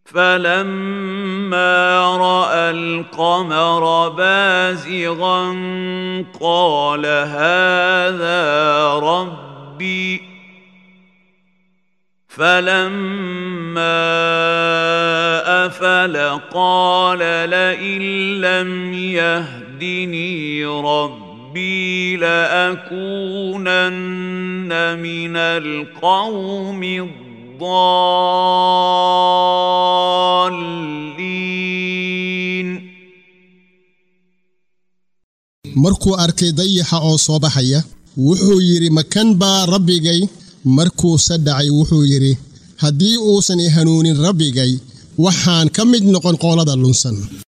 فلما راى القمر بازغا قال هذا ربي فلما افل قال لئن لم يهدني ربي لاكونن من القوم الضالين markuu arkay dayaxa oo soo baxaya wuxuu yidhi makan baa rabbigay markuuse dhacay wuxuu yidhi haddii uusan i hanuunin rabbigay waxaan ka mid noqon qoolada lunsan